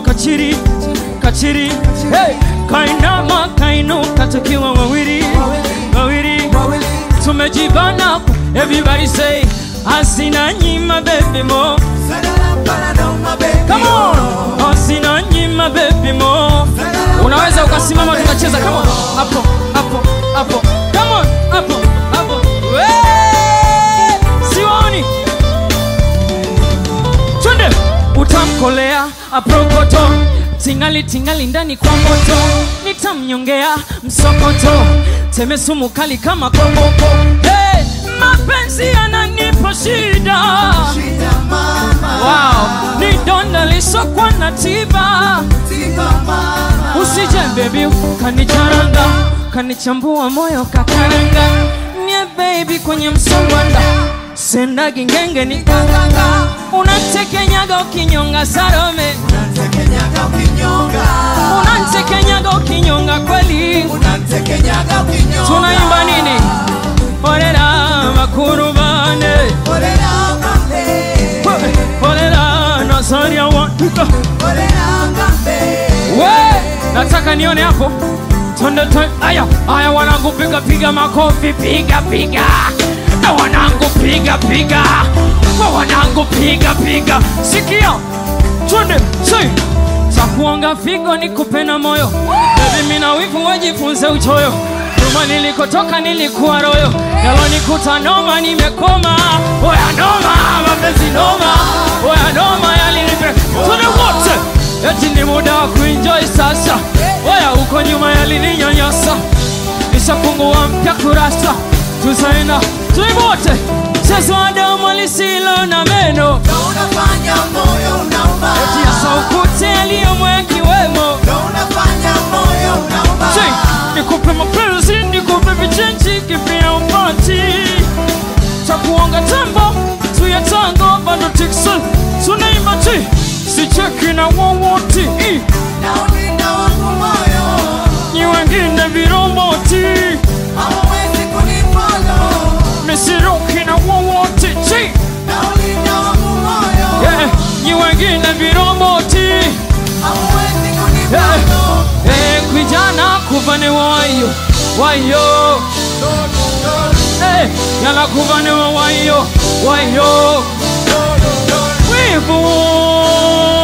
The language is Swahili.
kachiri kachiri hey. kainama kainuka tukiwa wawili wawili tumejibana everybody say asina nyima baby mo come on asina nyima baby mo unaweza ukasimama tukacheza come on hapo hapo hapo come on hapo hapo Wee! siwaoni twende utamkolea aprokoto tingali tingali ndani kwa moto nitamnyongea msokoto teme sumu kali kama koboko hey, mapenzi yananipa shida wow, ni donda lisokwa na tiba usije bebi kanicharanga kanichambua moyo kakaranga nye baby kwenye msongwanda sendagi ngenge ni kanganga unatekenyaga ukinyonga sarome unatekenyaga ukinyonga kweli tunaimba nini orera bakuru bane orera nazaria waika we nataka nione hapo twende twende aya aya wanangu piga piga makofi piga piga na wanangu piga piga kwa wanangu piga piga sikia twende say takuonga figo nikupe na moyo bebi mina wivu wajifunze uchoyo nyuma nilikotoka nilikuwa royo yalonikuta noma nimekoma oya noma mapenzi noma oya noma yalinipe tune wote eti ni muda wa kuenjoy sasa oya uko nyuma yalininyanyasa nishafungua mpya kurasa tuzaenda tuibote chezo wa damu lisilo na meno unafanya moyo unauma eti yasaukute yaliyomwekiwemo unafanya moyo unauma Say, nikupe mapenzi nikupe vichenji kipia upati takuonga tembo tuya tango bado tikson tunaimba ti sicheki na wowoti na ulinda wangu moyo nyi wengine viromboti hawawezi kunipolo misiruki na wowoti chi na ulinda wangu moyo yeah. nyi wengine viromboti hawawezi yeah. kunipolo hey, kwijana kuvane wayo wayo hey, yala kuvane wayo wayo wivu